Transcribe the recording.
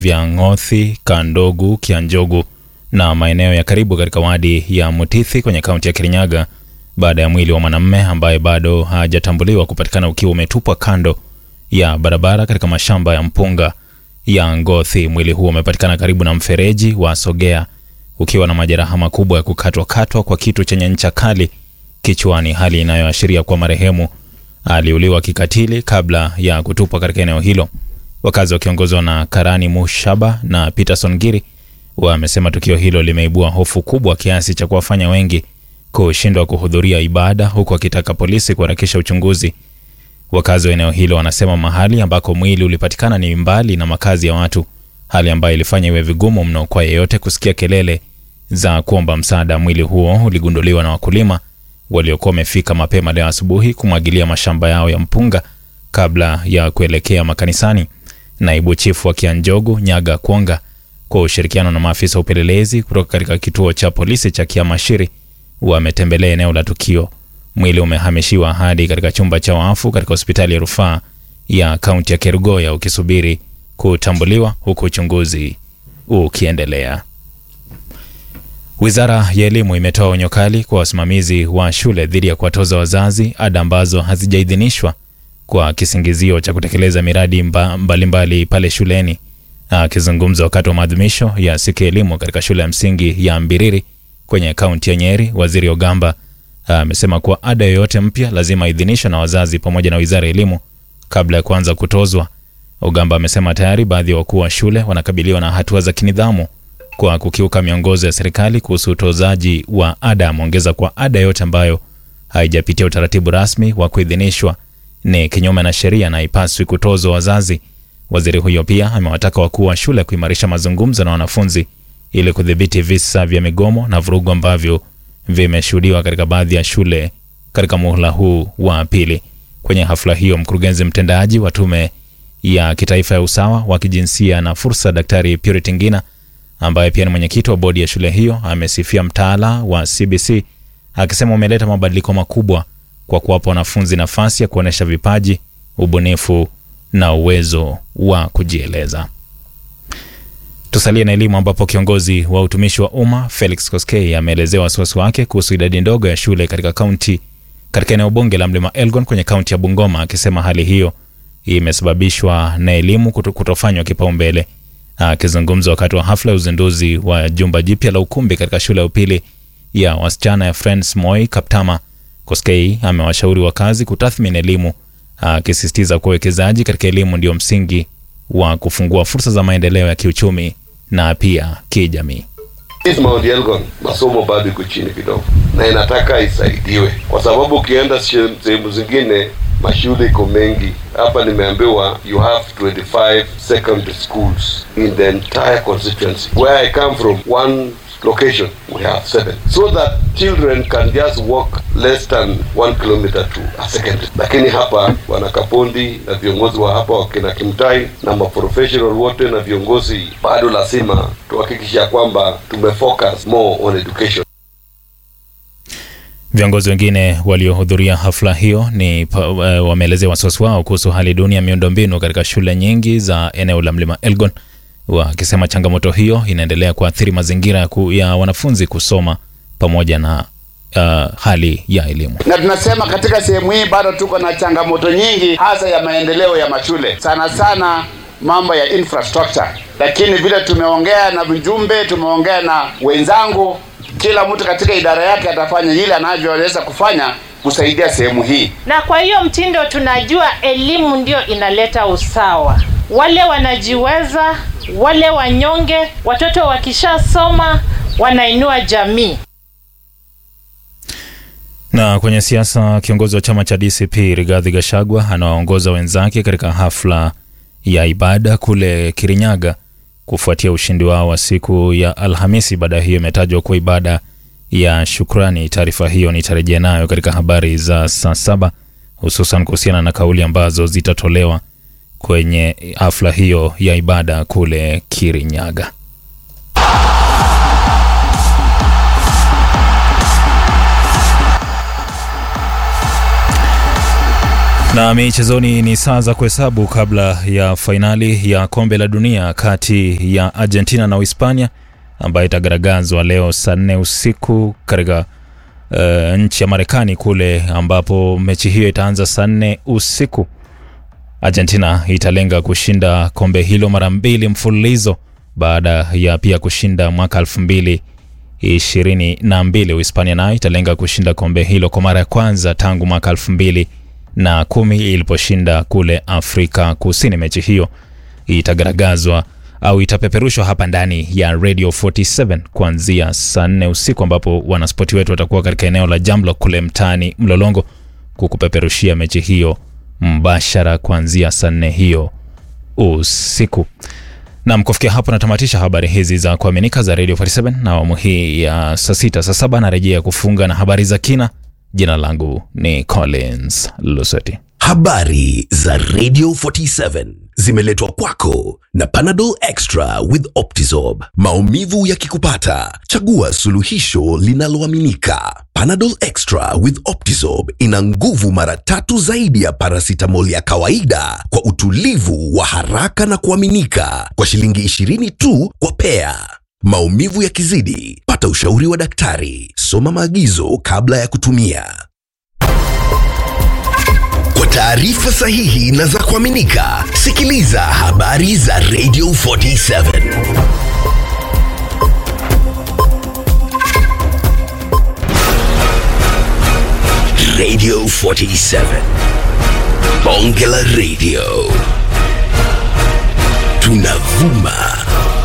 vya Ng'othi, Kandogu, Kianjogu na maeneo ya karibu katika wadi ya Mutithi kwenye kaunti ya Kirinyaga baada ya mwili wa mwanamume ambaye bado hajatambuliwa kupatikana ukiwa umetupwa kando ya barabara katika mashamba ya mpunga ya Ngothi. Mwili huo umepatikana karibu na mfereji wa Sogea ukiwa na majeraha makubwa ya kukatwakatwa kwa kitu chenye ncha kali kichwani, hali inayoashiria kuwa marehemu aliuliwa kikatili kabla ya kutupwa katika eneo hilo. Wakazi wakiongozwa na Karani Mushaba na Peterson Giri wamesema tukio hilo limeibua hofu kubwa kiasi cha kuwafanya wengi kushindwa kuhudhuria ibada, huku wakitaka polisi kuharakisha uchunguzi. Wakazi wa eneo hilo wanasema mahali ambako mwili ulipatikana ni mbali na makazi ya watu, hali ambayo ilifanya iwe vigumu mno kwa yeyote kusikia kelele za kuomba msaada. Mwili huo uligunduliwa na wakulima waliokuwa wamefika mapema leo asubuhi kumwagilia mashamba yao ya mpunga kabla ya kuelekea makanisani. Naibu chifu wa Kianjogu Nyaga Kwonga kwa ushirikiano na maafisa wa upelelezi kutoka katika kituo cha polisi cha Kiamashiri wametembelea eneo la tukio. Mwili umehamishiwa hadi katika chumba cha wafu katika hospitali ya rufaa ya kaunti ya Kerugoya ukisubiri kutambuliwa huku uchunguzi ukiendelea. Wizara ya Elimu imetoa onyo kali kwa wasimamizi wa shule dhidi ya kuwatoza wazazi ada ambazo hazijaidhinishwa kwa kisingizio cha kutekeleza miradi mbalimbali mbali pale shuleni. Akizungumza wakati wa maadhimisho ya siku ya elimu katika shule ya msingi ya Mbiriri kwenye kaunti ya Nyeri, Waziri Ogamba amesema kuwa ada yoyote mpya lazima idhinishwe na wazazi pamoja na Wizara ya Elimu kabla ya kuanza kutozwa. Ogamba amesema tayari baadhi ya wakuu wa shule wanakabiliwa na hatua za kinidhamu kwa kukiuka miongozo ya serikali kuhusu utozaji wa ada. Ameongeza kuwa ada yote ambayo haijapitia utaratibu rasmi wa kuidhinishwa ni kinyume na sheria na haipaswi kutozwa wazazi. Waziri huyo pia amewataka wakuu wa shule kuimarisha mazungumzo na wanafunzi ili kudhibiti visa vya migomo na vurugu ambavyo vimeshuhudiwa katika baadhi ya shule katika muhula huu wa pili. Kwenye hafla hiyo, mkurugenzi mtendaji wa Tume ya Kitaifa ya Usawa wa Kijinsia na Fursa, Daktari Purity Ngina, ambaye pia ni mwenyekiti wa bodi ya shule hiyo, amesifia mtaala wa CBC akisema umeleta mabadiliko makubwa kwa kuwapa wanafunzi nafasi ya kuonyesha vipaji, ubunifu na uwezo wa kujieleza. Tusalie na elimu ambapo kiongozi wa utumishi wa umma Felix Koskei ameelezea wasiwasi wake kuhusu idadi ndogo ya shule katika kaunti katika eneo bunge la Mlima Elgon kwenye kaunti ya Bungoma, akisema hali hiyo imesababishwa na elimu kuto, kutofanywa kipaumbele. Akizungumza wakati wa hafla ya uzinduzi wa jumba jipya la ukumbi katika shule ya upili ya wasichana ya Friends Moi Kaptama, Koskei amewashauri wakazi kutathmini elimu, akisisitiza kuwa uwekezaji katika elimu ndio msingi wa kufungua fursa za maendeleo ya kiuchumi na pia kijamii. Mount Elgon masomo bado iko chini kidogo, na inataka isaidiwe, kwa sababu ukienda sehemu zingine mashule iko mengi. Hapa nimeambiwa you have 25 secondary schools in the entire constituency. Where I come from, one location we have seven so that children can just walk less than one kilometer to a secondary. Lakini hapa wana Kapondi na viongozi wa hapa wakina Kimtai na maprofessional wote na viongozi, bado lazima tuhakikisha kwamba tumefocus more on education. Viongozi wengine waliohudhuria hafla hiyo ni uh, wameelezea wasiwasi wao kuhusu hali duni ya miundombinu katika shule nyingi za eneo la Mlima Elgon, wakisema changamoto hiyo inaendelea kuathiri mazingira ya, ku, ya wanafunzi kusoma pamoja na uh, hali ya elimu. Na tunasema katika sehemu hii bado tuko na changamoto nyingi, hasa ya maendeleo ya mashule, sana sana mambo ya infrastructure. Lakini vile tumeongea na mjumbe, tumeongea na wenzangu kila mtu katika idara yake atafanya ile anavyoweza kufanya kusaidia sehemu hii. Na kwa hiyo mtindo, tunajua elimu ndio inaleta usawa. Wale wanajiweza, wale wanyonge, watoto wakishasoma wanainua jamii. Na kwenye siasa, kiongozi wa chama cha DCP Rigathi Gachagua anawaongoza wenzake katika hafla ya ibada kule Kirinyaga kufuatia ushindi wao wa siku ya Alhamisi. Ibada hiyo imetajwa kuwa ibada ya shukrani. Taarifa hiyo nitarejea nayo katika habari za saa saba, hususan kuhusiana na kauli ambazo zitatolewa kwenye hafla hiyo ya ibada kule Kirinyaga. Na michezoni ni saa za kuhesabu kabla ya fainali ya kombe la dunia kati ya Argentina na Uhispania ambayo itagaragazwa leo saa nne usiku katika uh, nchi ya Marekani kule ambapo mechi hiyo itaanza saa nne usiku. Argentina italenga kushinda kombe hilo mara mbili mfululizo baada ya pia kushinda mwaka elfu mbili ishirini na mbili. Uhispania nayo italenga kushinda kombe hilo kwa mara ya kwanza tangu mwaka elfu mbili na kumi iliposhinda kule Afrika Kusini. Mechi hiyo itagaragazwa au itapeperushwa hapa ndani ya Radio 47 kuanzia saa nne usiku, ambapo wanaspoti wetu watakuwa katika eneo la Jamlock kule mtaani Mlolongo kukupeperushia mechi hiyo mbashara kuanzia saa nne hiyo usiku. Nam, kufikia hapo natamatisha habari hizi za kuaminika za Radio 47 na awamu hii ya saa sita. Saa saba narejea kufunga na habari za kina. Jina langu ni Collins Luseti. Habari za Radio 47 zimeletwa kwako na Panadol Extra with Optizorb. Maumivu yakikupata, chagua suluhisho linaloaminika. Panadol Extra with Optizorb ina nguvu mara tatu zaidi ya paracetamol ya kawaida kwa utulivu wa haraka na kuaminika kwa shilingi 20 tu kwa pea. Maumivu yakizidi, pata ushauri wa daktari. Soma maagizo kabla ya kutumia. Kwa taarifa sahihi na za kuaminika, sikiliza habari za Radio 47. Radio 47. Bonge la Radio. Tunavuma